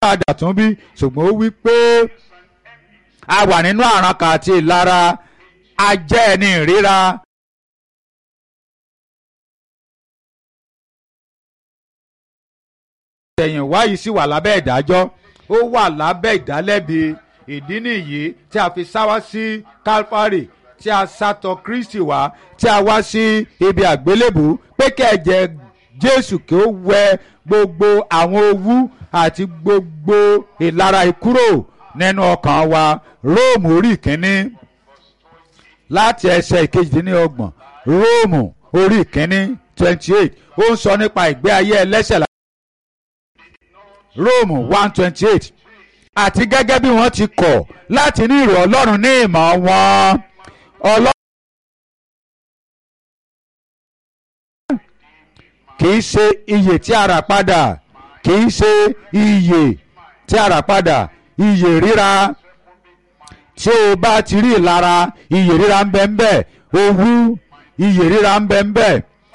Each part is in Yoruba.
padà tún bí ṣùgbọ́n ó wí pé a wà nínú àrankà àti ìlara a jẹ́ ẹni ìríra. àtẹ̀yìnwá yìí sì wà lábẹ́ ìdájọ́ ó wà lábẹ́ ìdálẹ́bi ìdí nìyí tí a fi sáwá sí Calvary tí a sátọ Kristi wá tí a wá sí ibi àgbélébù pé kẹ̀jẹ̀ Jésù kí ó wẹ gbogbo àwọn owú àti gbogbo ìlara ìkúrò nínú ọkàn wa Róòmù orí ìkíní láti ẹsẹ̀ ìkejìdínlọ́gbọ̀n Róòmù orí ìkíní twenty eight ó ń sọ nípa ìgbé ayé ẹlẹ́ṣẹ̀ Róòmù one twenty eight àti gẹ́gẹ́ bí wọ́n ti kọ̀ láti ní ìrò Ọlọ́run ní ìmọ̀ wọn Ọlọ́run kì í ṣe iyè tí a rà padà kì í ṣe iyè tí a rà padà iyè ríra tí o bá ti rí ìlara iyè ríra ń bẹ ń bẹ owú iyè ríra ń bẹ ń bẹ.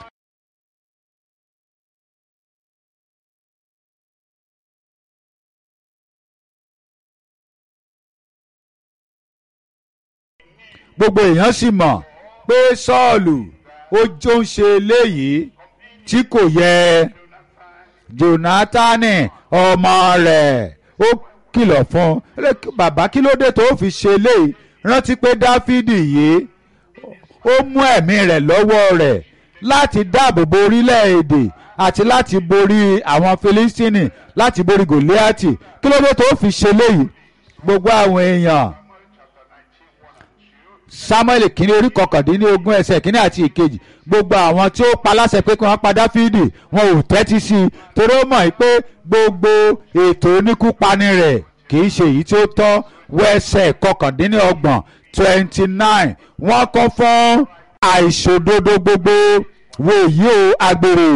gbogbo èèyàn sì mọ̀ pé sọ́ọ̀lù ó jó ń ṣe eléyìí tí kò yẹ jonatani ọmọ rẹ̀ ó kìlọ̀ fún un bàbá kí ló dé tó fi ṣe eléyìí rántí pé dáfídì yìí ó mú ẹ̀mí rẹ̀ lọ́wọ́ rẹ̀ láti dáàbò bo orílẹ̀-èdè àti láti borí àwọn filistini láti borí gòlíàtì kí ló dé tó fi ṣe eléyìí gbogbo àwọn èèyàn samuel kínní orí kọkàndínlógún ẹsẹ̀ kínní àti ìkejì gbogbo àwọn tí ó pa láṣẹ pé kí wọ́n pa dáfídì wọn ò tẹ́tí sí i torí ó mọ̀ pé gbogbo ètò oníkúpani rẹ̀ kì í ṣe èyí tí ó tọ́ wẹ́sẹ̀ kọkàndínlọ́gbọ̀n twenty nine wọ́n kún fún àìṣòdodo gbogbo wo èyí o agbèrè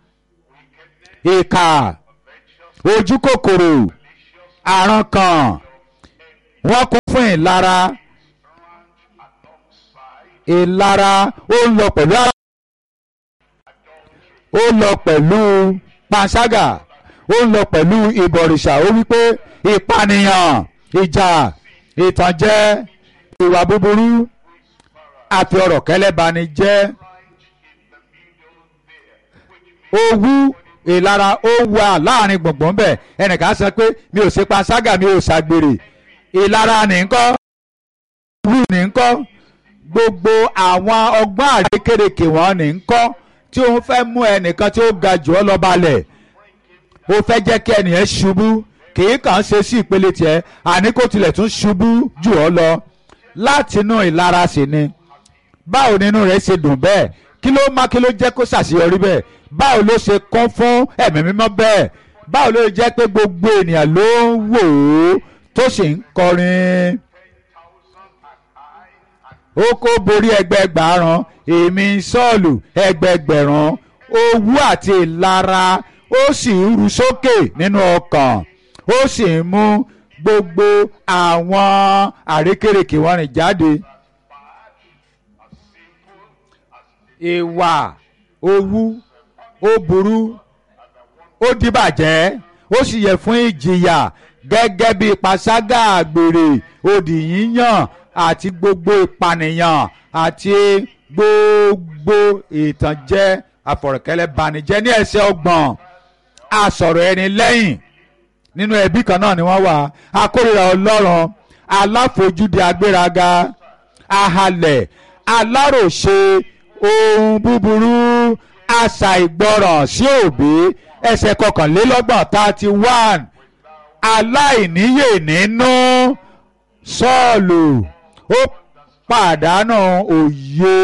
ìkà ojú kòkòrò àrankàn wọ́n kún fún ìlara ìlara ó ń lọ pẹ̀lú ara ó lọ pẹ̀lú panṣágà ó ń lọ pẹ̀lú ìbọ̀rìṣà ó wípé ìpànìyàn ìjà ìtànjẹ ìwà búburú àfi ọ̀rọ̀ kẹlẹ́bani jẹ́ owú ìlara ó wà láàrin gbùngbùn bẹ́ẹ̀ ẹnìkan sọ pé mi ò ṣe panṣágà mi ò ṣàgbèrè ìlara nìkan owú nìkan gbogbo àwọn ọgbọ́n àrékèrèkè wọn ní ń kọ́ tí òun fẹ́ mú ẹnìkan tí ó ga jù ọ́ lọ balẹ̀ ó fẹ́ jẹ́ kí ẹnìyẹn ṣubú kì í kàn ṣe sí ìpele tiẹ̀ àní kó tilẹ̀ tún ṣubú jù ọ́ lọ látinú ìlara sí ni báwo nínú rẹ̀ ṣe dùn bẹ́ẹ̀ kí ló má kí ló jẹ́ kó ṣàṣeyọrí bẹ́ẹ̀ báwo ló ṣe kún fún ẹ̀mí mímọ́ bẹ́ẹ̀ báwo ló jẹ́ pé gbogbo ènìyàn ló ń wò ó tó sì ń kọrin ó kó borí ẹgbẹgbàrún èmi sọ́ọ̀lù ẹgbẹgbẹ̀rún owú àti ìlara ó sì ń ru sókè nínú ọkàn ó sì ń mú gbogbo àwọn àrékèrèkè wọn rìn jáde. ìwà owú ó burú ó dìbàjẹ́ ó sì yẹ fún ìjìyà gẹ́gẹ́ bí panṣágà àgbèrè òdì yíyàn àti gbogbo ìpànìyàn àti gbogbo ìtànjẹ àfọ̀rọ̀kẹ́lẹ́ banijẹ́ ní ẹsẹ̀ ọgbọ̀n àsọ̀rọ̀ ẹni lẹ́yìn nínú ẹbí kan náà ni wọ́n wà akórìíra ọlọ́run aláfojúdi agbéraga ahalẹ̀ aláròṣe ohun búburú àṣà ìgbọràn sí òbí ẹsẹ̀ kọkànlélọ́gbọ̀n thirty one aláìníyè nínú sọ́ọ̀lù ó pàdánù òye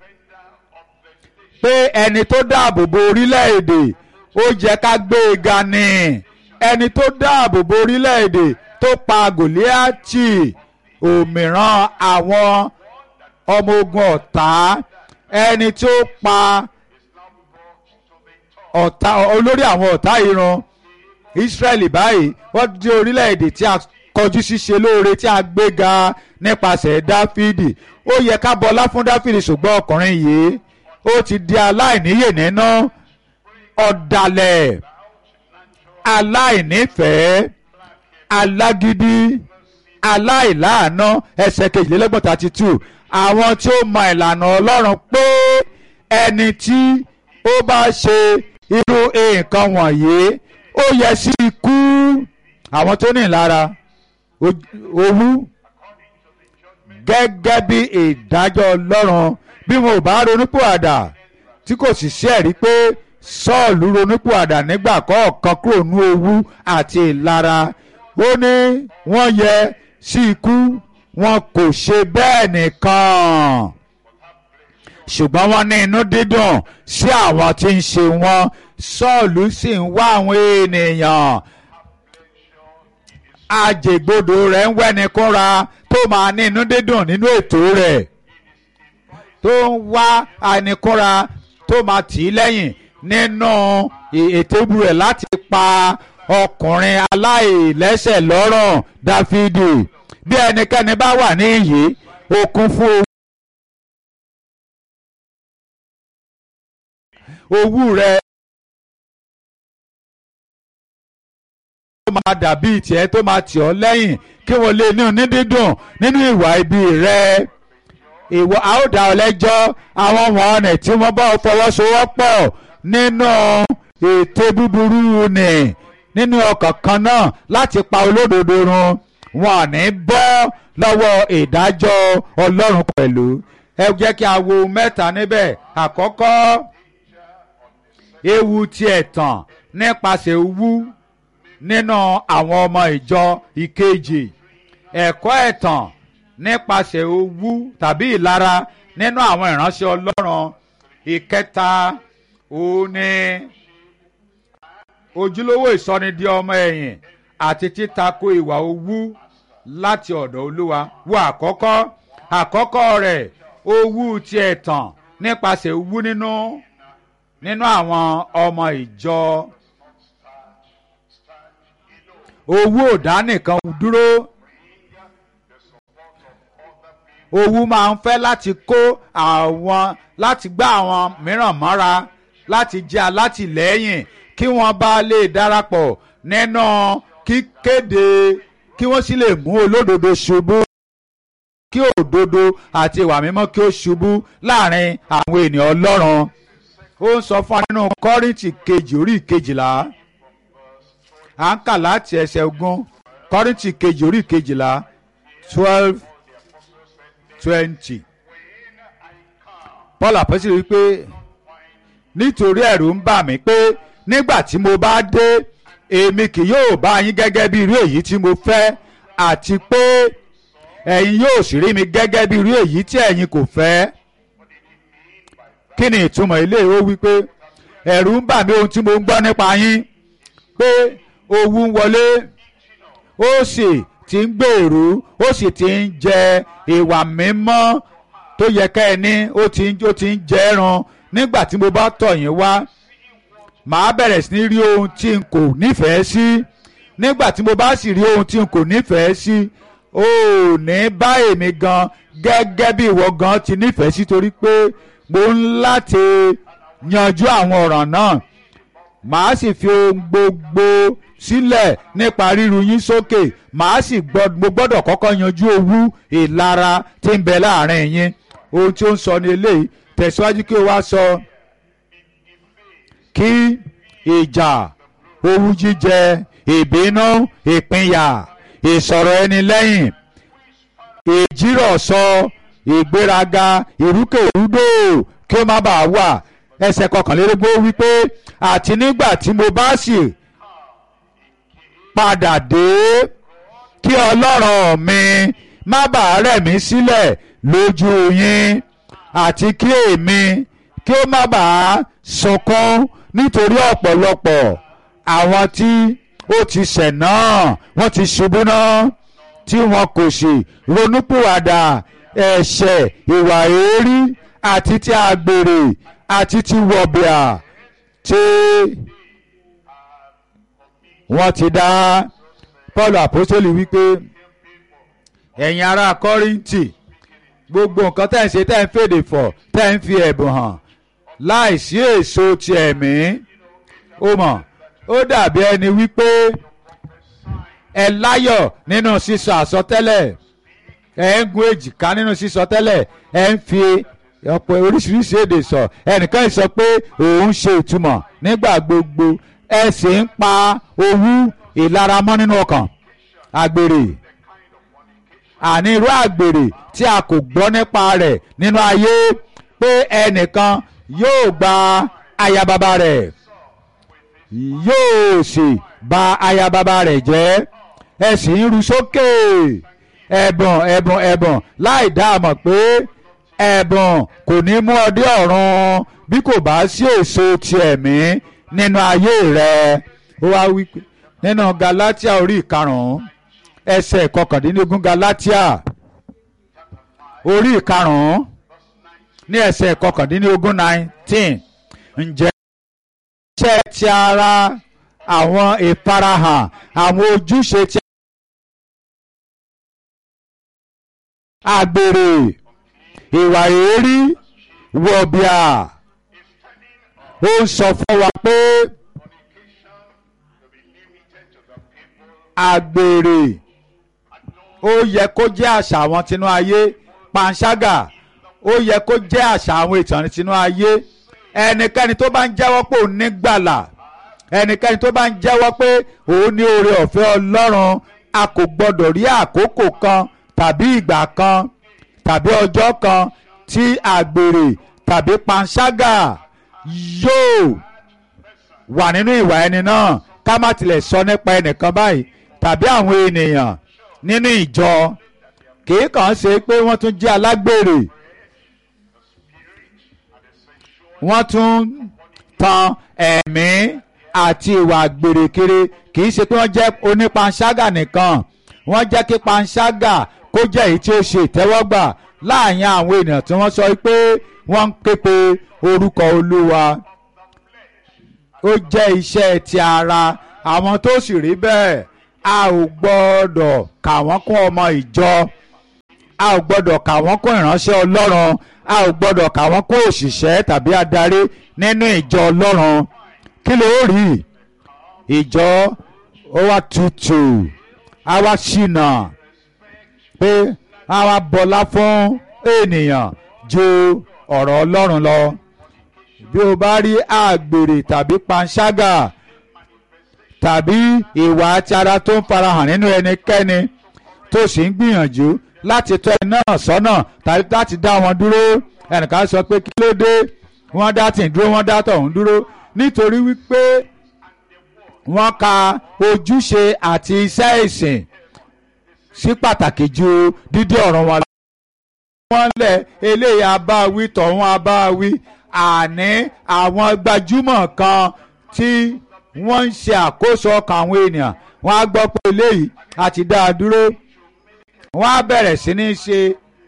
pé ẹni tó dáàbò bo orílẹ̀-èdè ó jẹ́ ká gbé e ga ni ẹni tó dáàbò bo orílẹ̀-èdè tó pa gòlíàtì òmíràn àwọn ọmọ ogun ọ̀tá ẹni tó pa ọ̀tá olórí àwọn ọ̀tá ìran Ísírẹ́lì báyìí wọ́n di orílẹ̀-èdè tí a kọjú ṣíṣe lóore tí a gbéga nípasẹ̀ Dáfídì ó yẹ ká bọlá fún Dáfídì ṣùgbọ́n ọkùnrin yìí ó ti di aláìníyè nínú ọ̀dàlẹ̀ aláìnífẹ̀ẹ́ alágídí aláìláàánú ẹsẹ̀ kejìlélọ́gbọ̀n thirty two àwọn tí ó mọ ìlànà ọlọ́run pé ẹni tí ó bá ṣe irú nǹkan wọ̀nyí ó yẹ sí ikú àwọn tó ní ìlara owú gẹ́gẹ́ bí ìdájọ́ ọlọ́run bí wọn ò bá ronúpìwàdà tí kò sì sí ẹ̀rí pé sọ́ọ̀lù ronúpìwàdà nígbà kọ̀ọ̀kan kúrò ní owú àti ìlara ó ní wọ́n yẹ sí ikú wọn kò ṣe bẹ́ẹ̀ nìkan ṣùgbọ́n wọ́n ní inú dídùn sí àwọn tí ń ṣe wọ́n sọ́ọ̀lù sì ń wá àwọn ènìyàn àjègbodò rẹ̀ ń wẹ́ni kúnra tó máa ní inú dídùn nínú ètò rẹ̀ tó ń wá àìníkúnra tó máa tì í lẹ́yìn nínú ètò ìbú rẹ̀ láti pa ọkùnrin aláìlẹ́sẹ̀ lọ́rùn dáfídì bí ẹnikẹ́ni bá wà ní iyì okun fún owú rẹ̀ tó máa dàbí tiẹ̀ tó máa tì ọ́ lẹ́yìn kí wọ́n lè ní onídídùn nínú ìwà ibi rẹ̀ ìwọ a ó dá ọ lẹ́jọ́ àwọn wọ̀nnì tí wọ́n bá fọwọ́sowọ́pọ̀ nínú ètò búburú nì nínú ọkàn kan náà láti pa olódodo run wọn ò ní bọ́ lọ́wọ́ ìdájọ́ ọlọ́run pẹ̀lú ẹ jẹ́ kí a wo mẹ́ta níbẹ̀ àkọ́kọ́ ewu ti ẹ̀tàn nípasẹ̀ owú nínú àwọn ọmọ ìjọ ìkejì ẹ̀kọ́ ẹ̀tàn nípasẹ̀ owú tàbí ìlara nínú àwọn ìránṣẹ́ ọlọ́run ìkẹta òun ni ojúlówó ìsọnidi ọmọ ẹ̀yìn àti títako ìwà owú láti ọ̀dọ̀ olúwa wo àkọ́kọ́ àkọ́kọ́ rẹ̀ owú ti ẹ̀tàn nípasẹ̀ owú nínú nínú àwọn ọmọ ìjọ owú ò dá nìkan dúró owú máa ń fẹ́ láti kó àwọn láti gbá àwọn mìíràn mọ́ra láti jẹ́ alátìlẹ́yìn kí wọ́n bá lè darapọ̀ nínú kíkéde kí wọ́n sì lè mú olódodo ṣubú kí òdodo àti ìwà mímọ́ kí ó ṣubú láàrin àwọn ènìyàn ọlọ́run ó ń sọ fún wa nínú kọ́rìntì kejì orí kejìlá à ń kà láti ẹsẹ̀ ogún kọ́rìntì kejì orí kejìlá twelve twenty paul àpẹ́sì rí i pé nítorí ẹ̀rù ń bà mí pé nígbà tí mo bá dé èmi kì yóò bá yín gẹ́gẹ́ bí irú èyí tí mo fẹ́ àti pé ẹ̀yin yóò sì rí mi gẹ́gẹ́ bí irú èyí tí ẹ̀yin kò fẹ́ kí ni ìtumọ̀ ilé ó wí pé ẹ̀rù ń bà mí ohun tí mo ń gbọ́ nípa yín pé owú ń wọlé ó sì ti ń gbèrú ó sì ti ń jẹ ìwà mímọ́ tó yẹ ká ẹ ní ó ti ń ó ti ń jẹ ẹran nígbà tí mo bá tọ̀ yín wá màá bẹ̀rẹ̀ sí ní rí ohun tí n kò nífẹ̀ẹ́ sí nígbà tí mo bá sì rí ohun tí n kò nífẹ̀ẹ́ sí ó ní bá èmi gan gẹ́gẹ́ bí ìwọ gan ti nífẹ̀ẹ́ sí torí pé mo ń láti yanjú àwọn ọ̀ràn náà màá sì fi ohun gbogbo sílẹ̀ nípa ríru yín sókè màá sì mo gbọ́dọ̀ kọ́kọ́ yanjú owú ìlara tí ń bẹ láàrin yín ohun tí ó ń sọ ní eléyìí tẹ̀síwájú kí o wá sọ kí ìjà owú jíjẹ ìbínú ìpínyà ìsọ̀rọ̀ ẹni lẹ́yìn ìjírọ̀sọ ìgbéraga ìrúkèrúdò kí ó má bàa wà ẹsẹ̀ kọkànlélógún wípé àti nígbà tí mo bá sì padà dé kí ọlọ́run mi má bàa rẹ̀ mí sílẹ̀ lójú yín àti kí èmi kí ó má bàa sunkún nítorí ọ̀pọ̀lọpọ̀ àwọn tí ó ti ṣẹ̀ náà wọ́n ti ṣubú náà tí wọn kò sì ronúpìwàdà ẹ̀ṣẹ̀ ìwà èérí àti ti àgbèrè àti ti wọ̀bìà tí wọ́n ti dá Paul apostoli wípé ẹ̀yin ará Kọ́ríńtì gbogbo nǹkan tẹ́ ń ṣe tẹ́ ń fèdè fọ̀ tẹ́ ń fi ẹ̀bùn hàn láìsí èso ti ẹ̀mí ó mọ̀ ó dàbí ẹni wípé ẹ láyọ̀ nínú sísọ àsọtẹ́lẹ̀ ẹ ń gun èjìká nínú sísọ tẹ́lẹ̀ ẹ ń fi ọ̀pọ̀ oríṣiríṣi èdè sọ ẹnìkan sọ pé òun ṣe ìtumọ̀ nígbà gbogbo ẹ sì ń pa owú ìlara mọ́ nínú ọkàn àgbèrè àní irú àgbèrè tí a kò gbọ́ nípa rẹ̀ nínú ayé pé ẹnìkan yóò gba aya bàbá rẹ̀ yóò sì bà aya bàbá rẹ̀ jẹ́ ẹ sì ń ru sókè ẹ̀bùn ẹ̀bùn ẹ̀bùn láì dá a mọ̀ pé ẹ̀bùn kò ní mú ọ dé ọ̀run bí kò bá sí èso ti ẹ̀mí nínú ayé rẹ̀ ó wá wí pé nínú Galatia orí ìkarùn-ún ẹsẹ̀ kọkàndínlógún Galatia orí ìkarùn-ún ní ẹsẹ̀ kọkàndínlógún nineteen ǹjẹ́ iṣẹ́ ti ara àwọn ìfarahàn àwọn ojúṣe ti àgbèrè ìwà èérí wọ̀bìà ó ń sọ fún wa pé àgbèrè ó yẹ kó jẹ́ àṣà àwọn tinú ayé panṣágà ó yẹ kó jẹ́ àṣà àwọn ìtàn tinú ayé ẹnikẹ́ni tó bá ń jẹ́wọ́ pé òun ní gbàlà ẹnikẹ́ni tó bá ń jẹ́wọ́ pé òun ní oore ọ̀fẹ́ Ọlọ́run a kò gbọ́dọ̀ rí àkókò kan tàbí ìgbà kan tàbí ọjọ́ kan tí àgbèrè tàbí panṣágà yóò wà nínú ìwà ẹni náà ká má tilẹ̀ sọ nípa ẹnìkan báyìí tàbí àwọn ènìyàn nínú ìjọ kì í kàn ṣe pé wọ́n tún jẹ́ alágbèrè wọ́n tún tan ẹ̀mí àti ìwà àgbèrè kiri kì í ṣe pé wọ́n jẹ́ onípanṣágà nìkan wọ́n jẹ́ kí panṣágà kó jẹ́ èyí tí ó ṣe ìtẹ́wọ́gbà láàrin àwọn ènìyàn tí wọ́n sọ pé wọ́n ń képe orúkọ Olúwa ó jẹ́ iṣẹ́ ti ara àwọn tó sì rí bẹ́ẹ̀ a ò gbọ́dọ̀ kà wọ́n kún ọmọ ìjọ a ò gbọ́dọ̀ kà wọ́n kún ìránṣẹ́ Ọlọ́run a ò gbọ́dọ̀ kà wọ́n kún òṣìṣẹ́ tàbí adarí nínú ìjọ Ọlọ́run kí ló rí ìjọ ó wá tutù á wá ṣìnà pé á wá bọlá fún ènìyàn ju ọ̀rọ̀ Ọlọ́run lọ bí o bá rí àgbèrè tàbí panṣágà tàbí ìwà àti ara tó ń farahàn nínú ẹnikẹ́ni tó sì ń gbìyànjú láti tọ́ ẹ náà sọ́nà tàbí láti dá wọn dúró ẹnìkan sọ pé kí ló dé wọ́n dá tì ń dúró wọ́n dá tọ̀hún dúró nítorí wípé wọ́n ka ojúṣe àti iṣẹ́ ìsìn sí pàtàkì ju dídí ọ̀ràn wọn lọ. wọ́n lẹ̀ eléyìí abáwí tọ̀hún abáwí àní àwọn gbajúmọ̀ kan tí wọ́n ń ṣe àkóso ọkàn àwọn ènìyàn wọ́n á gbọ́ pé eléyìí àti dá a dúró wọ́n á bẹ̀rẹ̀ sí ní ṣe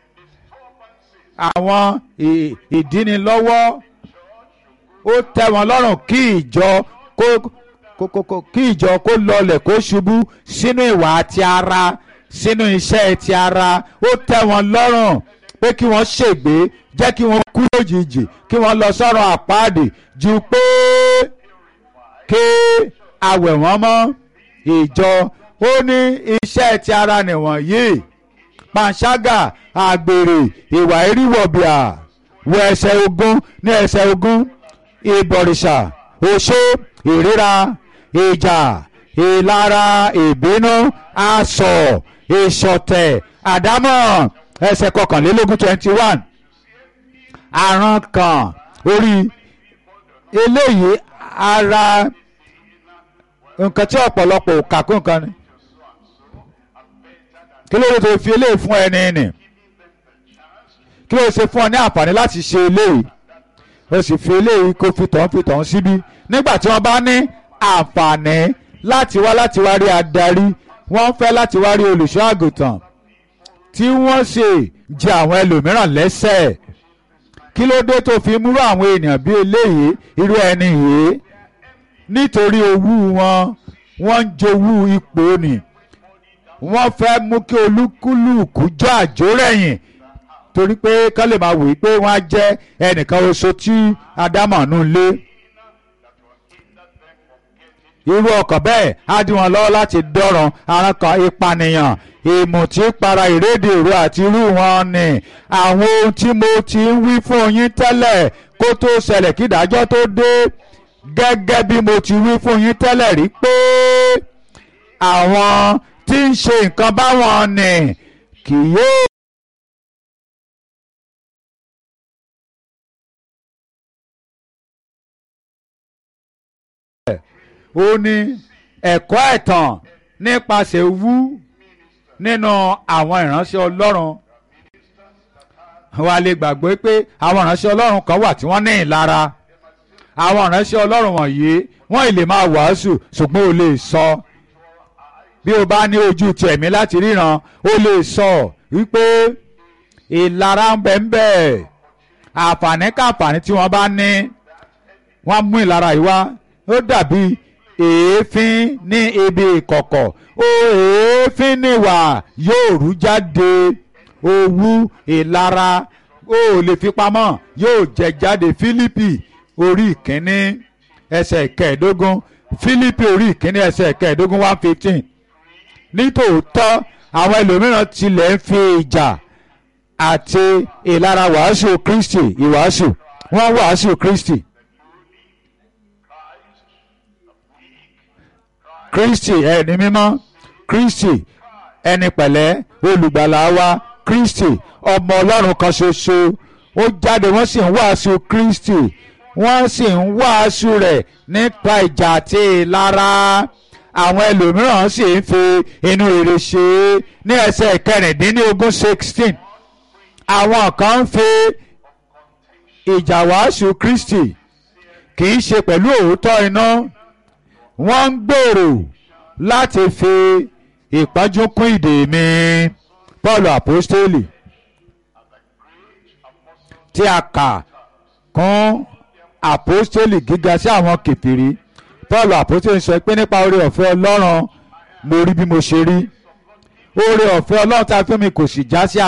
àwọn ìdínilọ́wọ́ ó tẹ́ wọn lọ́rùn kí ìjọ kó kí ìjọ kó lọlẹ̀ kó ṣubú sínú ìwà àti ara sínú iṣẹ́ ti ara ó tẹ́ wọn lọ́rùn pé kí wọ́n ṣègbé jẹ́ kí wọ́n kú lójijì kí wọ́n lọ sọ́run àpáàdì ju pé kí awẹ̀ wọ́n mọ́ ìjọ ó ní iṣẹ́ ti ara nìwọ̀nyí panṣágà àgbèrè ìwà eríwọ̀bìà wọ ẹsẹ̀ ogún ní ẹsẹ̀ ogún ìbọ̀rìṣà oṣó ìríra ìjà ìlara ìbínú asọ̀ ìṣọ̀tẹ̀ àdámọ̀ ẹsẹ̀ kọkànlélógún twenty one àrùn kan orí eléyìí ara nǹkan tí ọ̀pọ̀lọpọ̀ ò kà kún nǹkan ni kí ló dé tó fi eléyìí fún ẹni nì kí ló ṣe fún ọ ní àǹfààní láti ṣe eléyìí o sì fi eléyìí kó fi tọ̀hún fi tọ̀hún síbí nígbà tí wọ́n bá ní àǹfààní láti wá láti wá rí adarí wọ́n fẹ́ láti wá rí olùṣọ́ àgùntàn tí wọ́n sì jẹ àwọn ẹlòmíràn lẹ́sẹ̀ kí ló dé tó fi múrò àwọn ènìyàn bí eléyìí irú ẹni yìí nítorí owú wọn wọ́n ń jowú ipò nì wọ́n fẹ́ mú kí olúkúlùkù jọ àjórẹ̀yìn torí pé kán lè máa wòye pé wọ́n á jẹ́ ẹnìkan oṣù tí ádámọ̀ nù lé irú ọkàn bẹ́ẹ̀ á dí wọn lọ́wọ́ láti dọ́rùn àwọn kan ìpànìyàn ìmùtípara ìrédè ìró àti irú wọn ni àwọn ohun tí mo ti ń wí fún yín tẹ́lẹ̀ kó tó ṣẹlẹ̀ kí ìdájọ́ tó dé gẹ́gẹ́ bí mo ti wí fún yín tẹ́lẹ̀ rí pé àwọn tí ń ṣe nǹkan báwọn ni kì yóò. ó ní ẹ̀kọ́ ẹ̀tàn nípasẹ̀ wú nínú àwọn ìránṣẹ́ ọlọ́run wa lè gbàgbé pé àwọn ìránṣẹ́ ọlọ́run kan wà tí wọ́n ní ìlara àwọn ìránṣẹ́ ọlọ́run wọ̀nyí wọ́n ì lè máa wàásù ṣùgbọ́n ó lè sọ bí o bá ní ojú ti ẹ̀mí láti ríran ó lè sọ wípé ìlara ń bẹ ń bẹ àǹfààní káǹfààní tí wọ́n bá ní wọ́n mú ìlara yìí wá ó dàbí èéfín ní ibi ìkọ̀kọ̀ ó èéfín níwà yóò rú jáde owú ìlara ó lè fi pamọ́ yóò jẹ jáde Fílípì orí ìkíní ẹsẹ̀ kẹẹ̀ẹ́dógún Fílípì orí ìkíní ẹsẹ̀ kẹẹ̀ẹ́dógún one fifteen nítòótọ́ àwọn ẹlòmíràn tilẹ̀ ń fi ìjà àti ìlara wàásù Kristi ìwàásù wọ́n wàásù Kristi. Kristi ẹni mímọ́ Kristi ẹni pẹ̀lẹ́ olùgbàlà wa Kristi ọmọ Ọlọ́run kan ṣoṣo ó jáde wọ́n sì ń wàásù Kristi wọ́n sì ń wàásù rẹ̀ nípa ìjà àti ìlara àwọn ẹlòmíràn sì ń fi inú rere ṣe é ní ẹsẹ̀ kẹrìndínlógún sixteen àwọn kan ń fi ìjà wàásù Kristi kì í ṣe pẹ̀lú òótọ́ iná wọ́n ń gbèrò láti fi ìpọ́njú kún ìdè mi Pọ́ọ̀lù àpọ́stélì tí a kà kún àpọ́stélì gíga sí àwọn kèfèrí Pọ́ọ̀lù àpọ́stélì sọ pé nípa oore ọ̀fẹ́ Ọlọ́run mo rí bí mo ṣe rí oore ọ̀fẹ́ Ọlọ́run tá a fún mi kò sì já sí